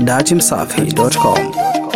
datimsafi.com.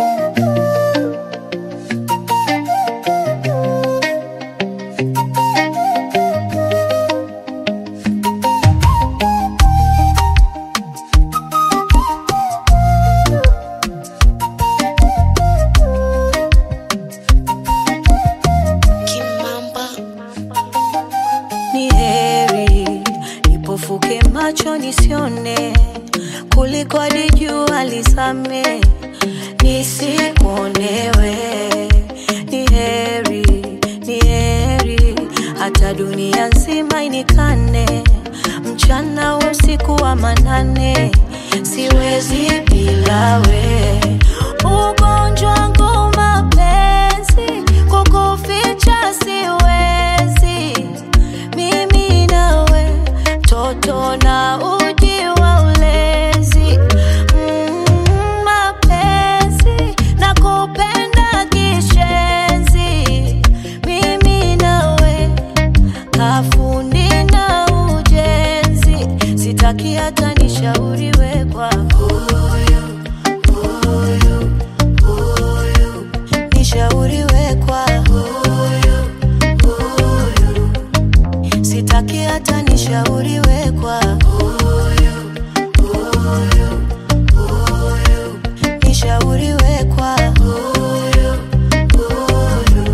ni heri nipofuke macho nisione kuliko hadi jua lisame nisikuonewe ni heri ni heri hata dunia nzima inikane mchana usiku wa manane siwezi bila we ugonjwa wangu mapenzi kukuficha siwezi mimi nawe toto na uji wa ulezi mm, mapenzi na kupenda kishenzi mimi nawe kafundi na ujenzi sitaki hata nishauriwe kwa huyu huyu huyu nishauriwe kwa huyu huyu sitaki hata nishauriwe kwa huyu huyu huyu nishauriwe kwa huyu huyu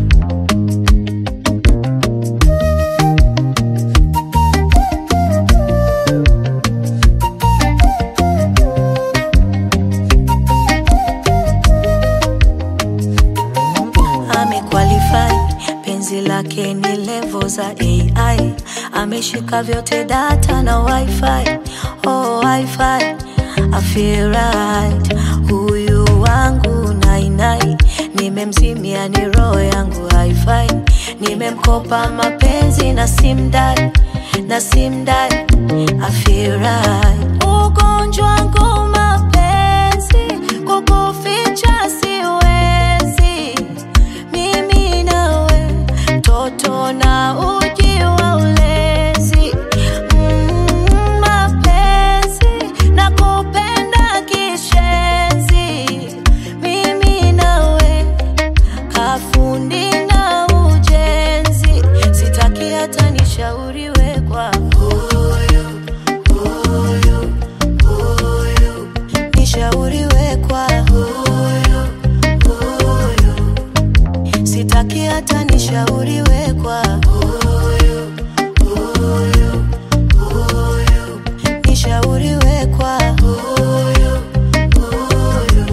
amequalify penzi lake ni levo za ai ameshika vyote data na wifi oh, wifi I feel right huyu wangu nainai nimemzimia ni roho yangu haifai nimemkopa mapenzi na simdai na simdai I feel right ugonjwa wangu mapenzi kukuficha siwezi mimi nawe toto na uji wa ulezi mm, mapenzi na kupenda kishenzi mimi nawe kafundi na ujenzi sitaki hata nishauriwe kwa huyu huyu huyu nishauriwe kwa huyu huyu sitaki hata nishauriwe kwa huyu huyu huyu nishauriwe kwa huyu huyu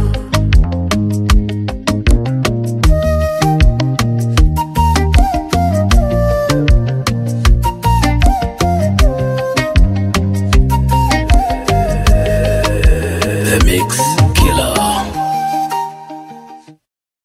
The Mix.